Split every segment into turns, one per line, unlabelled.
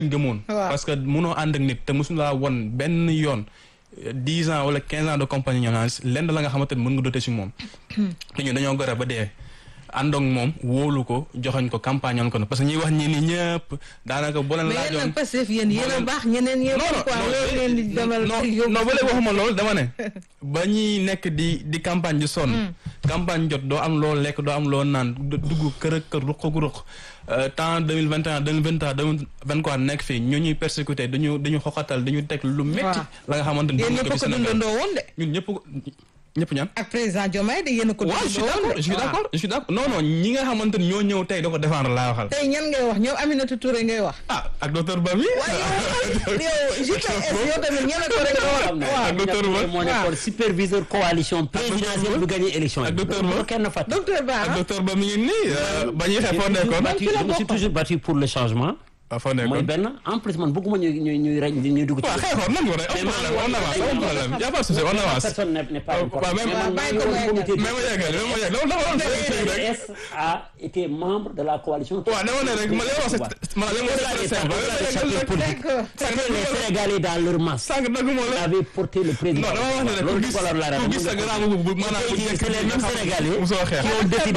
gëmoon
Waaw.
parce que mënoo ànd ak nit te mosu laa won benn yoon dix ans wala quinze ans de compagnie ñonaas lenn la nga xamante ni mën nga dote si moom te ñu dañoo gore ba dee àndoog moom wóolu ko joxoñ ko campagne on ko na parce que ñuy wax ñi ni ñëpp daanaka boo leen
mais yéen
laajoon
nag Pastef yéen yéen a baax ñeneen yéen
non
quoi loolu leen di demal
non
yóbbu
non ba léegi waxuma loolu dama ne ba ñuy nekk di di campagne di sonn campagne jot doo am loo lekk doo am loo naan du- dugg kër ak kër ruq ak ruq temps deux mille vingt et un deux mille vingt trois deux mille vingt quatre nekk fii ñu ñuy persécuté dañu dañu xoxatal dañu teg lu métti
Waaw.
la nga xamante ni
yéen
dund
ñëpp
ko
a
fi
ko
Sénégal
dundandoo woon de
ñun ñëpp ko ñëpp ñaan
ak président Diomaye de yéen a ko
waaw je suis
dundandoo woon
d'accord je suis
de
d'accord je suis d'accord non non ñi nga xamante ni ñoo ñëw tey da ko défendre laa waxal
tey ñan ngay wax ñoom Aminata Touré ngay wax
ah ak docteur Bami
waaye yow yow JPS yow tamit ñeme ko rek nga wax
xam ne
waaw
ak docteur Ba.
moo nekkoon superviseur coalition présidentielle bu gagné élection
ak
yi
docteur Ba.
bu ko kenn fàtte
docteur Ba
ak
ah
docteur Ba mi ngi nii euh, ba ñuy xeex foo nekkoon
Man ci la
je me suis
bokk.
toujours battu pour le changement
waaw foo
mooy
nekkoon
benn en plus man bëgguma ñuy ñuy ñuy rey ñuy dugg ci
waaw xeexoon nan ko rek am problème on avance am problème y a pas de souci on avance
personne n'est n'est pas
waaw,
important
même-
mais man
bàyyi
maa
ko
ngi
mu
woon comité
mais ma yeggal mais ma yeggal loolu dafa doon sëñ rek
PDS a été membre de la coalition
waaw dama ne rek ma li ma wax c'est ma li ma wax c'est simple
d'accord
C'était les Sénégalais dans leur masse
sànq daguma la
avaient porté le président
non dama wax ne rek
loolu
ku gis
ko la la
ku gis sa grand bu bu maanaam bu
c'est les mêmes Sénégalais
mosoo xeex
qui ont décidé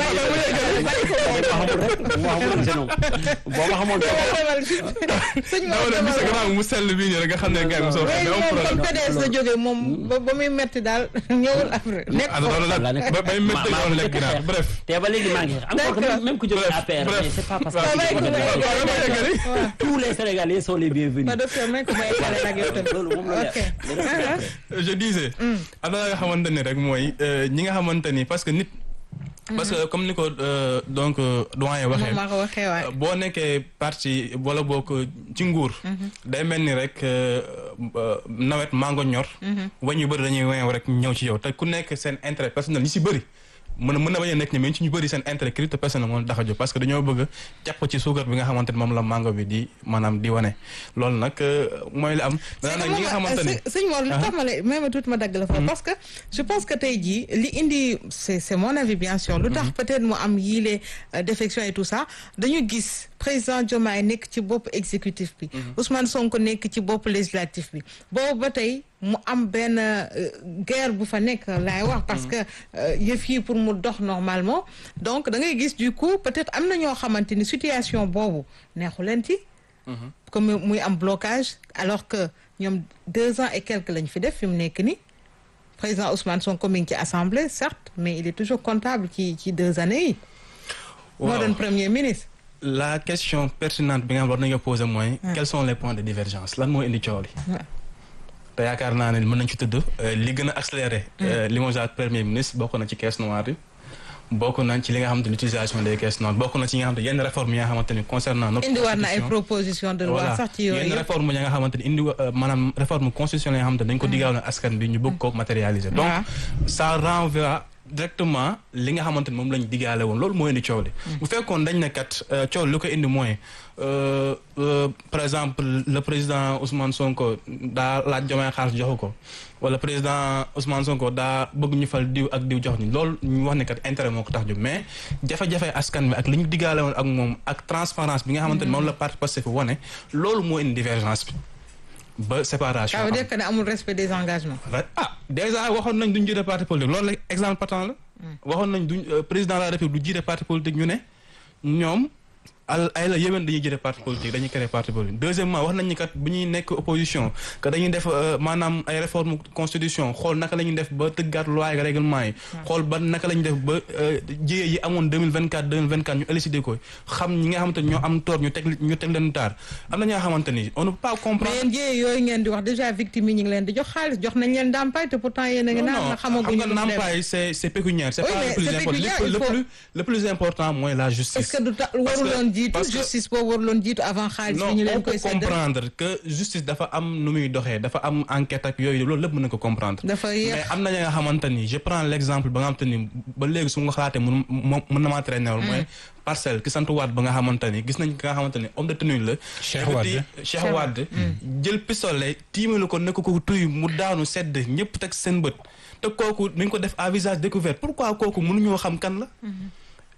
boo ma xamoon rek boo ma xamoon
sëñ
dama ne gis sa grand bu mu sell bii nii rek nga xam ne gars yi mosoo xeex
léegi
mais am
moom comme
problème
PDS la jógee moom ba ba muy metti daal ñëwul après nekk
ah loolu la
laa nekk
ba bay métti
maa-
loolu
maa
lekk
njëkk a
ginnaaw
xeex.
bref
te ba léegi maa ngi xeex encore que
D'accord.
même même ku jógee
Bref,
APR
bref.
mais c'est pas parce
Waaw,
que
bàyyi ko, bàyyi ko.
waaw dama yeggali
waaw
tous les Sénégalais sont les bienvenus
ba docteur may ko may xale nag yow tamit
loolu moom la
ok
leer.
je disais am na la nga xamante ni rek mooy euh, ñi nga xamante ni parce que nit parce que comme ni ko euh, donc euh, doyen waxee
moom maa ko waxee waay
boo nekkee parti wala boo ko ci nguur day mel ni rek euh, euh, nawet mango ñor wañ yu bëri dañuy weew rek ñëw ci yow te ku nekk seen intérêt personnel ñi si bëri mën a mën na bañ a nekk ni mais ci ñu bëri seen intérêt crypto personnel moo tax a jóg parce que dañoo bëgg a jàpp ci suukar bi nga xamante ni moom la mango bi di maanaam di wane loolu nag euh, mooy li am maintenant nag ñi nga xamante ni
sëñ Mor li tax ma la même tuuti ma dagg la fa parce que je pense que tey jii li indi c'est c'est mon avis bien sûr lu tax peut-être mu am yii les euh, défections et tout ça dañu gis président Diomaye nekk ci bopp exécutif bi Ousmane Sonko nekk ci bopp législatif bi boobu ba tey mu am benn euh, guerre bu fa nekk laay wax parce que euh, yëf yi pour mu dox normalement donc da ngay gis du coup peut-être am na ñoo xamante ni situation boobu neexu leen ci comme muy am blocage alors que ñoom deux ans et quelques lañ fi def fi mu nekk ni président Ousmane Sonko mi ngi ci assemblée certes mais il est toujours comptable ci ci deux années yi moo
Waaw.
doon premier ministre
la question pertinente bi nga xam war nañu ko poser mooy quels sont les points de divergence lan moo indi coow li
Ouais.
te yaakaar naa ne mën nañ ci tëdd euh, li gën a accéléré euh, limogeage premier ministre bokk na ci caisse noire yi bokk nañ ci li nga xamante ni utilisation des caisses noires bokk na ci yi nga xamante ni yenn réforme yi nga xamante ni concernant notre
indi war na ay
constitution.
proposition de loi
voilà
sax ci yooyu
yenn
yëpp
réforme yi nga xamante ni indi euh, maanaam réforme constitutionnelle yi nga xamante ni dañ ko diggaale askan bi ñu bëgg ko matérialiser donc
waaw.
ça renvoie directement li nga xamante ni moom lañ diggaale woon loolu moo indi coow li bu fekkoon dañ ne kat euh, coow li lu ko indi mooy euh, euh, par exemple le président Ousmane Sonko daa laaj Diomaye xaalis joxu ko wala président Ousmane Sonko daa bëgg ñu fal diw ak diw jox ñu loolu ñu wax ne kat intérêt moo ko tax jóg mais jafe-jafe askan bi ak li ñu diggaale woon ak moom ak transparence bi nga xamante ni moom la parti Pastef wane loolu moo indi divergence bi ba séparation
ça veut
am.
dire que ne amul respect des engagements
Right. ah déjà waxoon nañ duñ jiite parti politique loolu la exemple patent la waxoon nañ duñ euh, président de la république du jiite parti politique ñu ne ñoom al ay la yéwén dañuy jiite parti politique dañuy créer parti politique deuxièmement wax nañ ni kat bu ñuy nekk opposition que dañuy def euh, maanaam ay réforme constitution xool naka la ñuy def ba tëggaat loi ak règlement yi xool ba naka la ñuy def ba euh, jiyee yi amoon 2024 2024 ñu élucider ko xam ñi nga xamante ni ñoo am tort ñu teg ñu teg leen taar am na ñoo xamante ni on ne peut pas comprendre
mais yéen jiyee yooyu ngeen di wax déjà victime yi ñu ngi leen di jox xaalis jox nañ leen ndàmpaay te pourtant yéen a ngi naan na xamaguñu
xam
lu
nga
mu demee.
ndàmpaay c'est c'est pécuniaire c'est
Oui,
pas
mais
le plus
c'est
important
pécuniaire,
le,
il
le
faut-
plus le plus important mooy la justice
est-ce que du ta
Parce que-
waruloon jiitu
parce que-
justice boobu waruloon jiitu avant xaalis
non
bi ñu
on
leen
peut
koy séddale
comprendre que justice dafa am nu muy doxee dafa am enquête ak yooyu loolu lépp mën na ko comprendre
dafa yéex
mais am na ñi nga xamante ni je prends l'exemple ba nga xamante ni ba léegi su ma xalaatee mun mo mën na maa traîner wul mooy parcelle ki sant Wade ba nga xamante ni gis nañ ki nga xamante ni homme de tenue la
Cheikh
yëkkati-
Wade.
Cheikh Wade jël pistolet tiimalu ko nekk ko tuy mu daanu sedd ñëpp teg seen bët te kooku dañ ko def à visage découvert pourquoi kooku mënuñoo xam kan la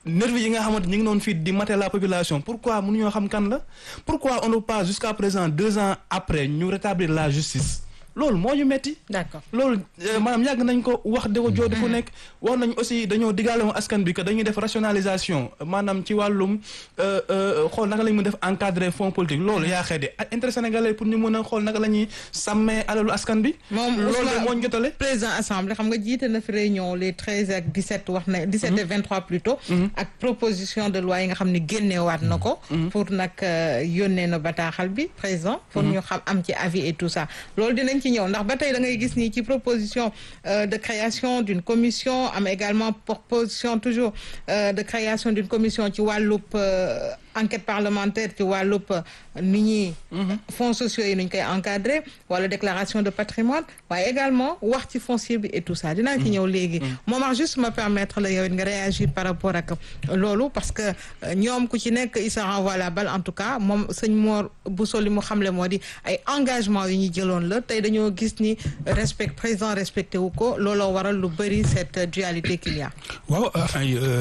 nervi yi nga xamante ñu ngi noonu fii di mater la population pourquoi mënuñoo xam kan la pourquoi on ne peut pas jusqu'à présent deux ans après ñu rétablir la justice loolu moo ñu metti
d'accord
loolu maanaam yàgg nañ ko wax di ko joodi fu nekk wax nañ aussi dañoo diggaale woon askan bi que dañuy def rationalisation maanaam ci wàllum xool naka la ñu mën def encadrer fonds politique loolu yaa xee de intérêt sénégalais pour ñu mën a xool naka la ñuy sàmmee alalu askan bi
moom
loolu de moo ñu jotale
président assemblée xam nga jiite na fi réunion les treize ak dix sept wax na dix sept et vingt trois plutôt ak proposition de loi yi nga xam ne génneewaat na ko pour nag yónnee na bataaxal bi président pour ñu xam am ci avis et tout ça loolu dinañ ci ñëw ndax ba tey da ngay gis ni ci proposition de création d'une commission am également proposition toujours de création d'une commission ci wàllub enquête parlementaire ci wàllub ni ñuy fonds sociaux yi nuñ koy encadrer wala déclaration de patrimoine waaye également wax ci foncier bi et tout ça dinaa ci ñëw léegi moom wax juste ma permettre la yow it nga réagir par rapport ak loolu parce que ñoom ku ci nekk il se renvoie la balle en tout cas moom sëñ Mor Bousso li mu xamle moo di ay engagement yu ñu jëloon la tey dañoo gis ni respect président respecté wu ko looloo waral lu bëri cette dualité qu'il y a
waaw enfin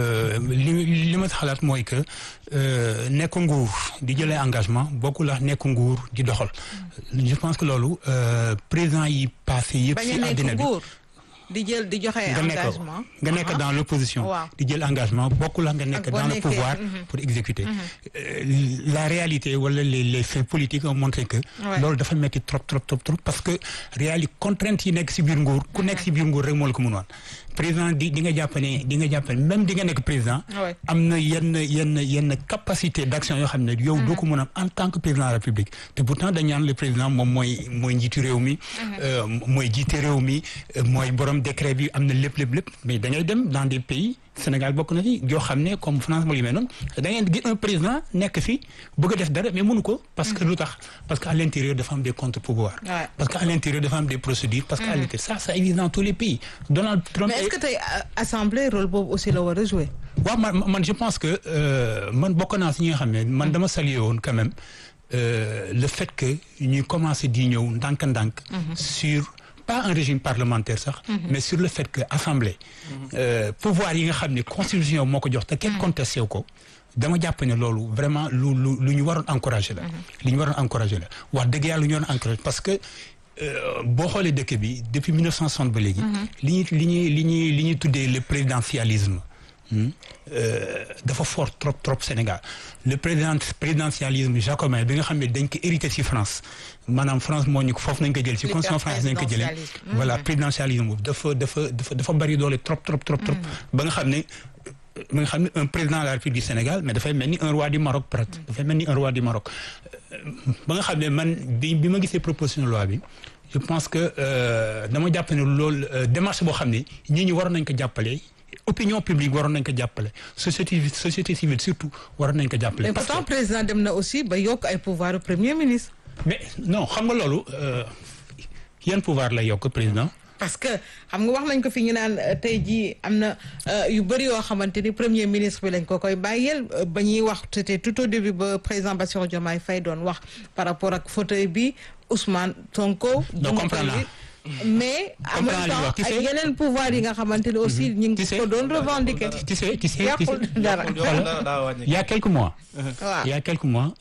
li li ma xalaat mooy que nekk nguur di jëlee engagement bokkul ak nekk nguur di doxal je pense que loolu président yi passé yëpp si àddina bi
di jël di joxe engagement
nga nekk dans l'opposition di jël engagement bokkul ak nga nekk dans le pouvoir pour exécuter la réalité wala les les faits politiques ont montré que loolu dafa metti trop trop trop trop parce que réalité contrainte yi nekk si biir nguur ku nekk si biir nguur rek moo la ko mën woon président di di nga jàpp ne di nga jàpp ne même di nga nekk président am na yenn yenn yenn capacité d'action yoo xam ne yow doo ko mën a en tant que président de la République te pourtant dañ ñaan le président moom mooy mooy njiitu réew mi mooy jiite réew mi mooy borom décret bi am na lépp lépp lépp mais da ngay dem dans des pays Sénégal bokk na ci yoo xam ne comme France moo yu mel noonu da ngeen gis un président nekk fi bëgg a def dara mais mënu ko parce que lu tax parce que à l'intérieur dafa am des contre-pouvoirs parce que à l'intérieur dafa am des procédures parce que à l'intérieur ça ça existe dans tous les pays Donald Trump
mais est-ce que tey assemblée rôle boobu aussi la war a jouer
waaw man man je pense que man bokk naa si ñi nga xam ne man dama saluer woon quand même le fait que ñuy commencer di ñëw ndànk-ndànk sur pas un régime parlementaire sax mais sur le fait que assemblée pouvoir yi nga xam ne constitution moo ko jox te kenn contesté wu ko dama jàpp ne loolu vraiment lu lu lu ñu waroon encourager la li ñu waroon encourager la wax dëgg yàlla lu ñu waroon encourager parce que boo xoolee dëkk bi depuis 1960 ba léegi li ñuy li ñuy li ñuy li ñuy tuddee le présidentialisme dafa fort trop trop Sénégal le président présidentialisme jacobin bi nga xam ne dañ ko hérité ci France maanaam France moo ñu ko foofu nañ ko jël ci constitution France nañ ko jëlee voilà présidentialisme boobu dafa dafa dafa dafa bari doole trop trop trop trop ba nga xam ne ba nga xam ne un président de la République du Sénégal mais dafay mel ni un roi du Maroc peut-être dafay mel ni un roi du Maroc ba nga xam ne man bi bi ma gisee proposition de loi bi je pense que dama jàpp ne loolu démarche boo xam ne ñii ñi waroon nañ ko jàppale opinion publique waroon nañ ko jàppale société société civile surtout waroon nañ ko jàppale.
mais pourtant président dem na aussi ba yokk ay pouvoir premier ministre.
mais non xam nga loolu yan pouvoir lay yokk président.
parce que xam nga wax nañ ko fi ñu naan tey jii am na yu bëri yoo xamante ni premier ministre bi lañ ko koy bàyyeel ba ñuy wax c'était tout au début ba président Bassirou Diomaye Faye doon wax par rapport ak fauteuil bi Ousmane Sonko.
non comprendre
mais en même temps ak yeneen pouvoir yi nga xamante ne aussi ñu ngi ko doon revendiquer.
tu sais tu sais
yàqul dara
il y a quelques mois.
waaw
il y a quelques mois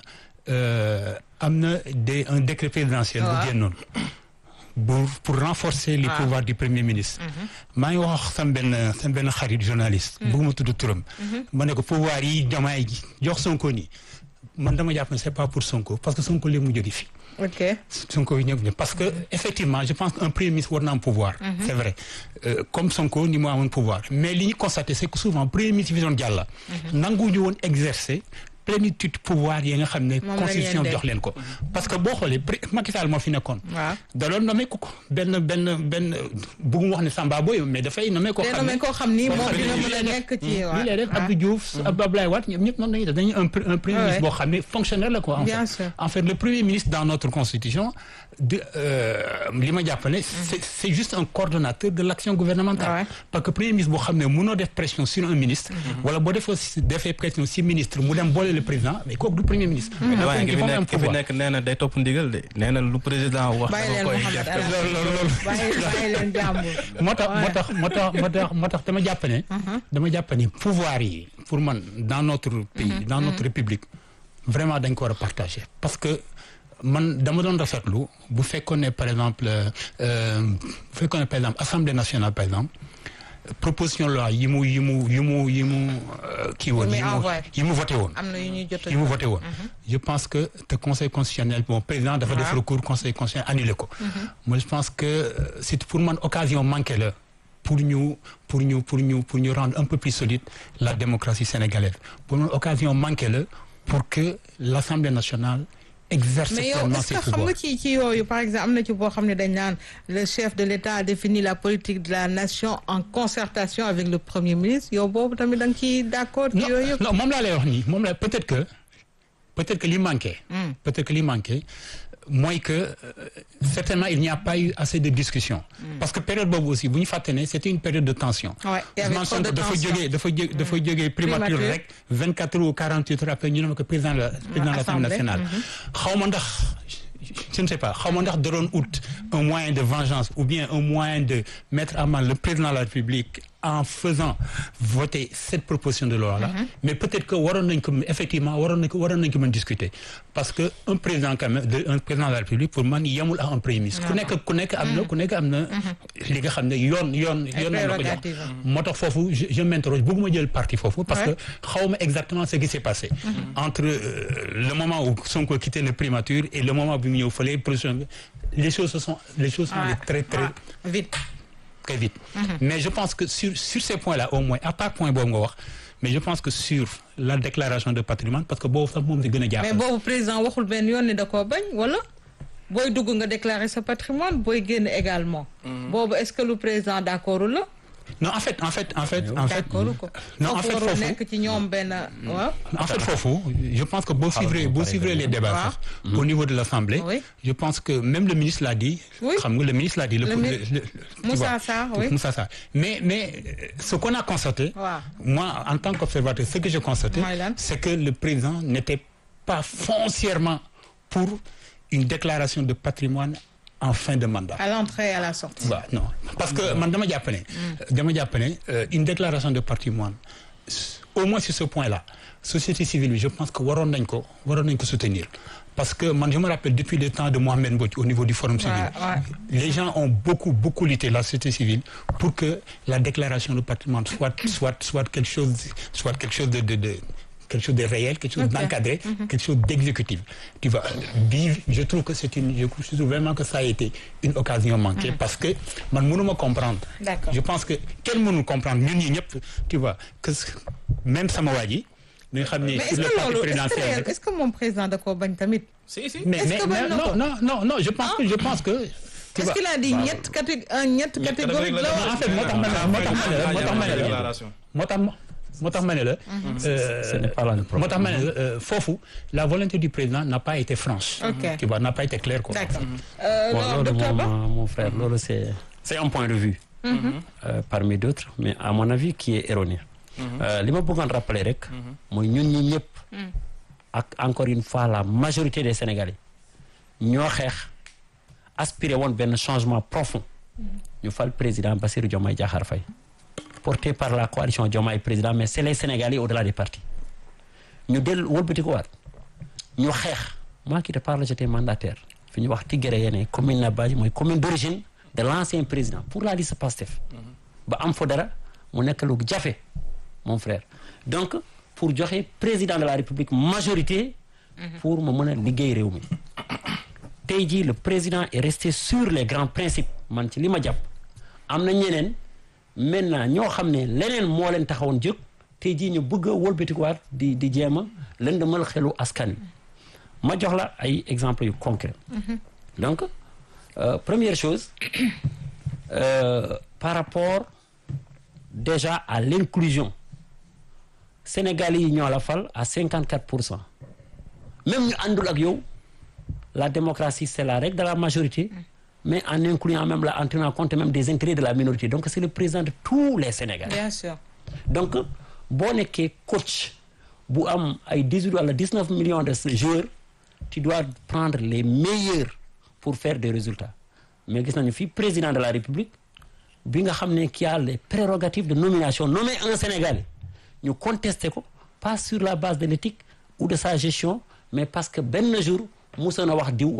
am na des un décret présidentiel. bu génnoon pour pour renforcer les pouvoirs du premier ministre. maa ngi wax sam benn sam benn xarit journaliste. bëgguma tudd turam. ma ne ko pouvoir yi Diomaye ji jox Sonko nii man dama jàpp ne c'est pas pour Sonko parce que Sonko léegi mu jóge fi.
ok
Sonko yi ñëpp parce que effectivement je pense qu'un premier ministre war na am pouvoir. c'est vrai comme Sonko ni mu amoon pouvoir mais li ñu constaté c'est que souvent premier ministre yi fi doon jàlla. nanguwuñu woon exercer. plénitude pouvoir yi nga xam ne constitution jox leen ko parce que boo xoolee Macky Sall moo fi nekkoon da doon nommé ko ko benn benn benn bëggum wax ne Samba Boy mais dafay nommé ko xam ne
koo xam ni moom dina mën a nekk ci
li lay def Abdou Diouf Abdoulaye Wade ñoom ñëpp noonu lañuy def dañuy un premier ministre boo xam ne fonctionnaire la quoi en fait en fait le premier ministre dans notre constitution de li ma jàpp ne c'est c'est juste un coordonnateur de l'action gouvernementale parce que premier ministre boo xam ne mënoo def pression sur un ministre wala boo defoo defee pression si ministre mu dem boole le président mais kooku du premier ministre. mais dafa
ki fi nekk ki fi nekk nee na day topp ndigal de nee na lu président wax.
bàyyi leen Mouhamed Ala bàyyi leen jàmbur.
moo tax moo tax moo tax moo tax moo tax dama jàpp ne. dama jàpp ne pouvoir yi pour man dans notre pays. dans notre république vraiment dañ ko war a partager parce que. man dama doon rafetlu bu fekkoon ne par exemple bu fekkoon ne par exemple assemblée nationale par exemple proposition loi yi mu yi mu yi mu yi mu kii woon yi mu yi mu voté woon
am na yu ñuy jot
yi mu voté woon je pense que te conseil constitutionnel bon président dafa def recours conseil constitutionnel annulé ko moi je pense que c'est pour man occasion manquée la pour ñu pour ñu pour ñu pour ñu rendre un peu plus solide la démocratie sénégalaise pour man occasion manquée la pour que l'assemblée nationale
mais yow est-ce que xam nga ci ci yooyu par exemple am na ci boo xam ne dañ naan le chef de l'État a défini la politique de la nation en concertation avec le premier ministre yow boobu tamit da nga ciy d'accord ci yooyu yëpp
non moom laa lay wax nii moom la peut-être que peut-être que li manqué peut-être que li manqué mooy que certainement il n'y a pas eu assez de discussion parce que période boobu aussi bu ñu fàtte ne c'était une période de tension dafa jógee dafa jé dafa jógee primature rek vingt quatre ou quarante huit heures après ñu ne ko président la président de l'Assemblée nationale xaw ma ndax je ne sais pas xaw ma ndax da doon ut un moyen de vengeance ou bien un moyen de mettre à mal le président de la République en faisant voter cette proposition de loi là mais peut-être que waroon nañ ko effectivement waroon nañ ko waroon nañ ko mën discuter parce que un président quand même de un président de la République pour man yemul à un premier ministre ku nekk ku nekk am na ku nekk am na li nga xam ne yoon yoon yoon na la ko jox moo tax foofu je m'interroge bëgguma jël parti foofu parce que xaw ma exactement ce qui s'est passé entre le moment où Sonko quitté le primature et le moment bi mu ñëw fële position les choses se sont les choses sont allées très très
vite
très vite mais je pense que sur sur ces points-là au moins à part point boobu nga wax mais je pense que sur la déclaration de patrimoine parce que boobu sax moom di gën a jàpp
mais boobu président waxul benn yoon ni da koo bañ wala booy dugg nga déclarer sa patrimoine booy génn également boobu est-ce que lu président d'accord la
non en fait en fait en fait en fait
non en fait foofu nekk ci ñoom benn waaw.
en fait foofu je pense que boo suivre boo suivre les débats sax au niveau de l'Assemblée je pense que même le ministre l'a dit xam nga le ministre l'a dit le
Moussa Sarr oui
Moussa Sarr mais mais ce qu'on a constaté moi en tant qu'observateur ce que j'ai constaté c'est que le président n'était pas foncièrement pour une déclaration de patrimoine en fin de mandat.
À l'entrée et à la sortie.
waaw non parce que man dama jàpp ne. dama jàpp ne une déclaration de patrimoine au moins sur ce point-là société civile bi je pense que waroon nañ ko waroon nañ ko soutenir parce que man je me rappelle depuis le temps de Mohamed Mbodj au niveau du forum civil.
Ouais, ouais.
les gens ont beaucoup beaucoup lutté la société civile pour que la déclaration de patrimoine soit soit soit quelque chose soit quelque chose de de de. quelque chose de réel, quelque chose
Ok.
d'encadré, quelque chose d'exécutif. Tu vois, vivre, je trouve que c'est une, je trouve vraiment que ça a été une occasion manquée parce que man mënuma comprendre.
D'accord.
Je pense que kenn mënul comprendre ñun ñi ñëpp, tu vois, que même sama waa ji nga xam ne
mais est-ce
sur le
que
parti
loolu est-ce
présidentiel
que
rek.
est-ce que moom président da koo bañ tamit.
si si.
mais
est-ce
mais
que
mais
bañ na
non
ko?
non non non je pense que je pense que. tu
est-ce
vois,
qu'il a dit ñett catég un ñett
Ñett
catégorie
catégorie
la
la
wax.
en fait moo tax ma ne moo tax ma ne la moo tax ma ne la
déclaration.
moo tax ma moo tax ma ne la.
Ce n'est pas là le
moo
problème.
tax ma ne la euh, foofu la volonté du président n'a pas été franche.
Ok.
tu vois n'a pas été claire quoi.
D'accord. Euh,
Bon,
non,
loolu
docteur Ba.
moom, mon frère loolu c'est c'est un point de vue euh, parmi d'autres mais à mon avis qui est erroné Euh, li ma bëggoon rappeler rek mooy ñun ñi ñëpp ak encore une fois la majorité des Sénégalais ñoo xeex aspirer woon benn changement profond ñu fal président Bassirou Diomaye Diakhar Faye porté par la coalition Diomaye président mais c'est les Sénégalais au-delà des partis ñu del wëlbati ko waat ñu xeex moi qui te parle j'étais mandataire fi ñu wax Tigéré yene commune na Badji mooy commune d'origine de l'ancien président pour la liste Pastef ba am fa dara mu nekk lu jafe mon frère donc pour joxe président de la République majorité pour mu mën a liggéey réew mi tey jii le président est resté sur les grands principes man ci li ma jàpp am na ñeneen maintenant ñoo xam ne leneen moo leen taxawoon jóg tey jii ñu bëgg a wëlbatikuwaat di di jéem a lëndëmal xelu askan wi ma jox la ay exemples yu concrets donc euh, première chose euh, par rapport déjà à l'inclusion Sénégalais yi ñoo la fal à 54 pour cent même ñu àndul ak yow la démocratie c'est la règle de la majorité mais en incluant même la en tenant compte même des intérêts de la minorité donc c'est le président de tous les Sénégalais
Bien sûr.
donc boo nekkee coach bu am ay dix-huit wala dix-neuf millions de joueurs tu dois prendre les meilleurs pour faire des résultats mais gis nañu fii président de la République bi nga xam ne qui a les prérogatives de nomination nommer un Sénégalais ñu contester ko pas sur la base de l'éthique ou de sa gestion mais parce que benn jour musoon a wax diw